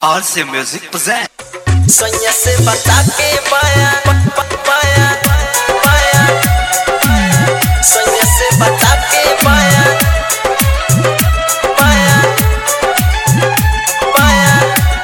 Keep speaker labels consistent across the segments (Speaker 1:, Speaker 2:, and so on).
Speaker 1: RC Music present.
Speaker 2: Soña se bata que vaya, vaya, vaya. Soña se bata que vaya, vaya, vaya.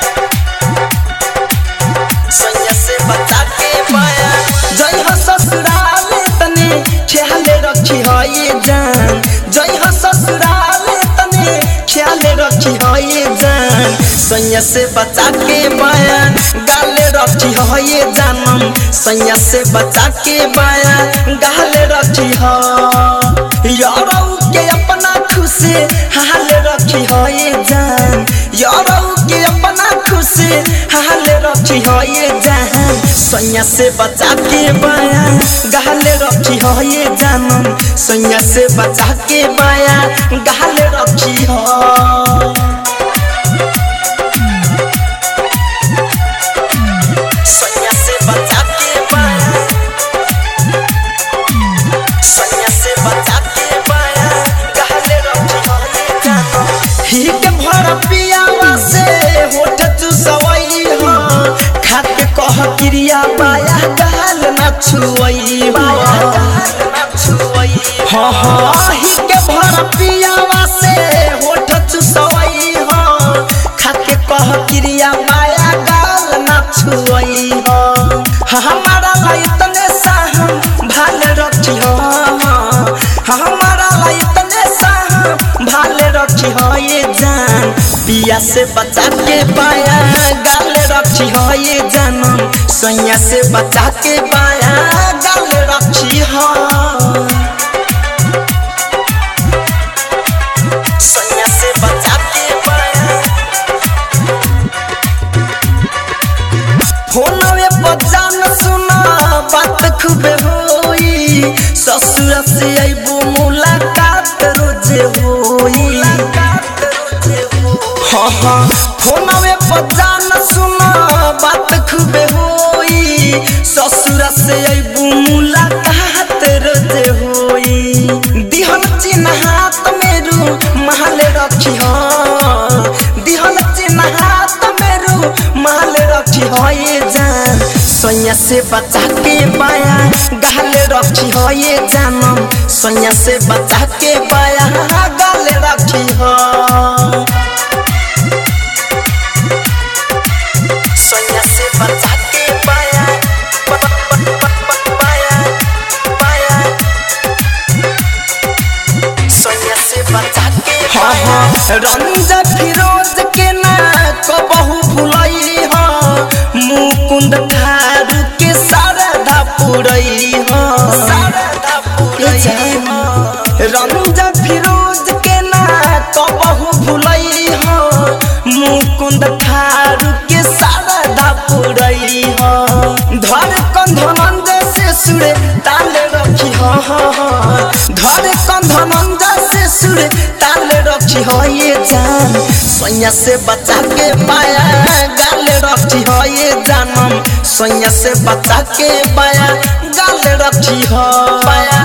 Speaker 2: Soña se bata que vaya. जय हो ससुराल तने ख्याल रखी हो ये जान जय हो ससुराल तने ख्याल रखी हो ये जान सैया से बचा के बयान गाले रखी हो ये जानम सैया से बचा के बयान गाले रखी हो यारऊ के अपना खुशी हाल रखी हो ये जान यारऊ के अपना खुशी हाल रखी हो ये जान सैया से बचा के बयान गाले रखी हो ये जानम सैया से बचा के बयान गाले रखी हो सैया से बचा के बयान सैया से बचा के बयान गाले रखी हो ये जानम ही के भर पियावा से होठ चुसवई हो खाके कह क्रिया बाया गाल न छुवई हाँ हाँ ही के भर पियावा से होठ चुसवई हो खाके कह क्रिया बाया गाल न छुवई हो हमारा लाई तने साहम भाल रखी हो हमारा लाई तने साहम भाल रखी हो ये जान पिया से बचा के पाया गाल रखी हो ये जानम सैया से बचा के पाया गाल रखी हो सैया से बचा के पाया फोनवे पर जान सुना बात खूबे होई ससुर से अइबो मुलाकात रोजे होई हाँ हाँ फोनवे पर जान सुना बात खूबे होई ससुर से अइबो मुलाकात रोजे होई दिहन चिन्ह हाथ मेरू महल रखी हाँ दिहन चिन्ह हाथ मेरू महल रखी हो ये जान सैया से बचा के पाया गाले रखी हो ये जानम सैया से बचा के पाया गाले रखी हो सैया से बचा के पाया प- प- प- प- पाया पाया सैया से बचा के हाँ हाँ रंजा फिरोज के ना कबहू भुलई हो मुकुंद थारू के शारदा पुरई हो शारदा पुरई हो रंजा फिरोज के ना कबहू भुलई हो मुकुंद थारू के शारदा पुरई हो धर कंधनंद से सुरे ताले रखी हो धर कंधनंद से सुरे ताले रखी हो ये जान सैया से बचा के पाया गाल रखी हो ये जानम सैया से बचा के पाया गाल रखी हो पाया